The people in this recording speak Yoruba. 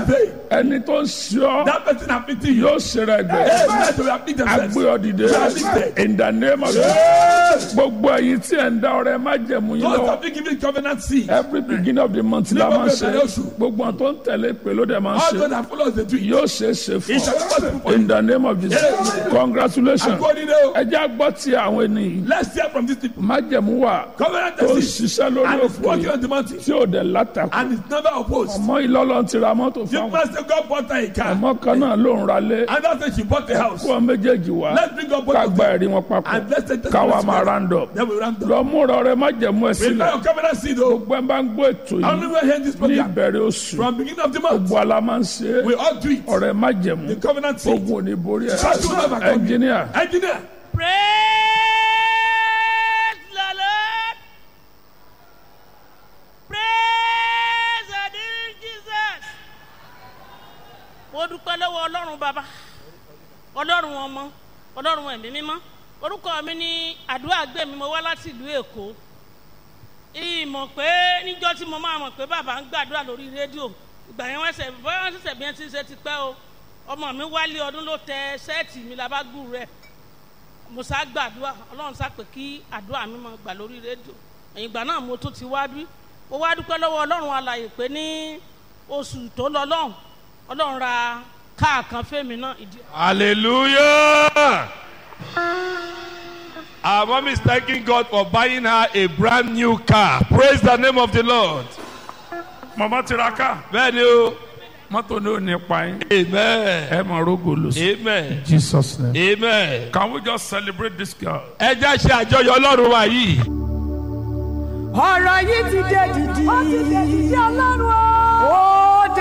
say, ẹni tó ń ṣe ọ́ that person afflicting you, yóò ṣe rẹ̀ gbẹ hey, let them afflict themselves. agbé ọ dìde in the name of Jesus gbogbo ẹ̀yin tí ẹ̀ ń dá ọrẹ má jẹ̀mú yín Those lọ́wọ́ of you giving covenant seed, every beginning of the month la máa ń ṣe Ní gbogbo ìbẹ̀rẹ̀ oṣù. gbogbo àwọn tó ń tẹ̀lé pé ló dẹ̀ máa ń all ṣe those that follow the tree, yóò ṣe é ṣe it fún shall be possible ọ for you. in the name of Jesus congratulations According to, ẹ jẹ́ àgbọ̀ tí àwọn ènìyàn let's hear from these people. májẹ̀mú wà Covenant tó ń seed, ṣiṣẹ́ lórí and it's òfò working yìí on the mountain, tí ò dẹ̀ látakò and it's never opposed. ọmọ ìlọ́lọ́ ti ra mọ́tò The fáwọn master God bought her a car, ọmọ kan náà ló ń ralé and that's when she bought the house. kó wọn méjèèjì wá Let's bring up both ká of gba them, ẹ̀rí wọn papọ̀ and let's take the káwa máa round-up Then we round up. lọ múra ọrẹ májẹ̀mú ẹ̀ Prepare sílẹ̀ your covenant seed, though. gbogbo ẹ̀ bá ń gbọ́ ètò I only yìí will hear this ní program ìbẹ̀rẹ̀ oṣù from beginning of the month. gbogbo ala máa ń ṣe é We all do it. ọrẹ májẹ̀mú The covenant seed. ogun ò ní borí ẹ̀ That will never come. ẹnjìníà Engineer, Praise the Lord. Praise the dear Jesus. Mo dúpẹ́ lọ́wọ́ Ọlọ́run bàbá, Ọlọ́run ọmọ, Ọlọ́run ẹ̀mí mímọ́. Orúkọ mi ní àdúrà gbé mi, mo wá láti ìlú Èkó. Ìmọ̀ pé níjọ́ tí mo máa mọ̀ pé bàbá ń gbàdúrà lórí rédíò. Ìgbà yẹn wọ́n ṣẹ̀ bọ́yá wọ́n ṣẹ̀ṣẹ̀ bí wọ́n ti ṣe ti pẹ́ o. Ọmọ mi wálé ọdún ló tẹ ṣẹ́ẹ̀tì mi labágùn rẹ̀ mo sá gbàdúrà ọlọ́run sá pé kí àdúrà mi máa gbà lórí rédíò ẹ̀yìn ìgbà náà mo tún ti wá bí mo wá dúpẹ́ lọ́wọ́ ọlọ́run alàyè pé ní oṣù tó lọ lọ́hùn ọlọ́run ra káà kan fẹ́mi náà ìdí. Hallelujah. Our mom is thanking God for buying her a brand new car. Praise the name of the Lord. màmá tiraka Bẹ́ẹ̀ni o. mọ́tò ní ò ní pa yín Amen. ẹ máa rógò lò sí Amen. Jesus name. Amen. Can we just celebrate this girl? Ẹ já ṣe àjọyọ̀ Ọlọ́run wa yìí. ọ̀rọ̀ yìí ti dé dìdì. ó ti dé dìdì ọlọ́run o. ó